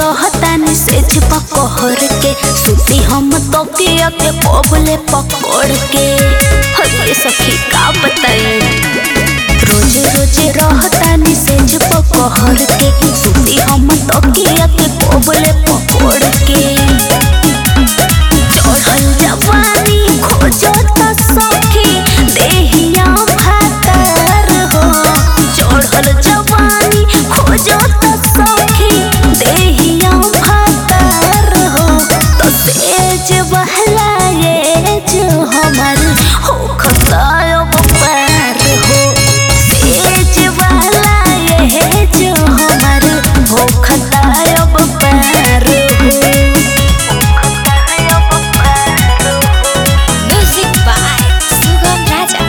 रहतानी सेज पकड़ के सुती हम तो के के कोबले पकड़ के हरे सखी का बताई रोज रोज रहतानी सेज पकड़ के सुती हम तो के के कोबले पकड़ के चढ़ल जवानी खोजो त सखी देहिया भातर हो चढ़ल जवानी खोजो त सखी देहिया भातर हो तो तेज बहला ये जो हमर हो खतायो पार हो तेज बहला ये जो हमर हो खतायो पार हो Music by Sugam Raja.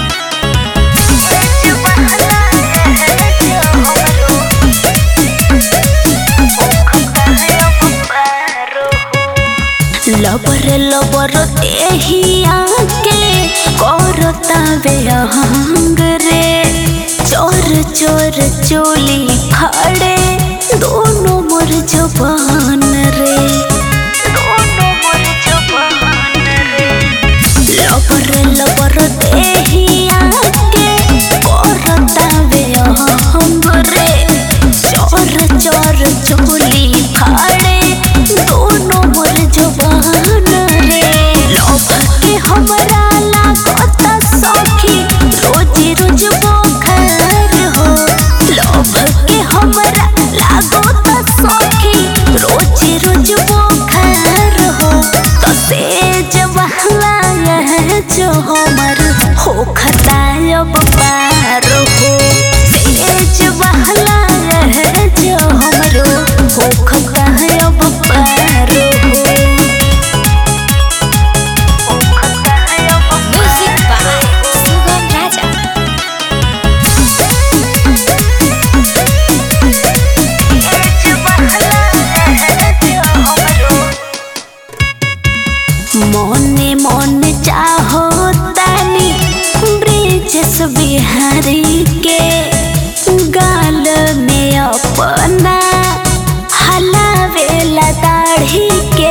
लबर लबर देहिया के करता बेहंग रे चोर चोर चोली फाड़े दोनों मोर जबान रे दोनों मोर जबान रे लबर लबर देहिया के करता बेहंग रे चोर चोर चोली फाड़े दोनों मोर जबान रे लोभ के हमरा लागत सखी रोज रोज बोखर हो लोभ के हमरा लागत सखी रोज रोज बोखर हो तो तेज बहला यह जो हमर हो खतायब पार हो तेज बहला यह जो हमरो हो खतायब पार हो Music by Sugam Raja. मने मन चाहो तानी ब्रिजेश बिहारी के गाल में अपना हलावेला दाढ़ी के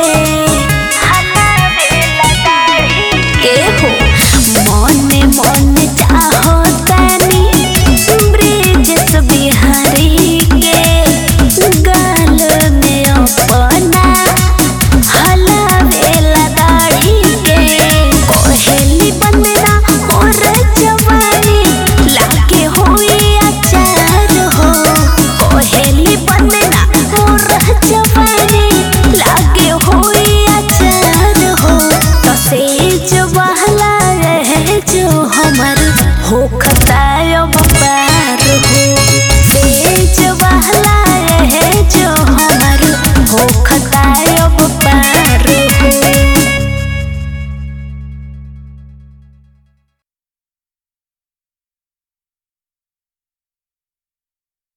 हलावेला दाढ़ी के हो मने मन चाहो तानी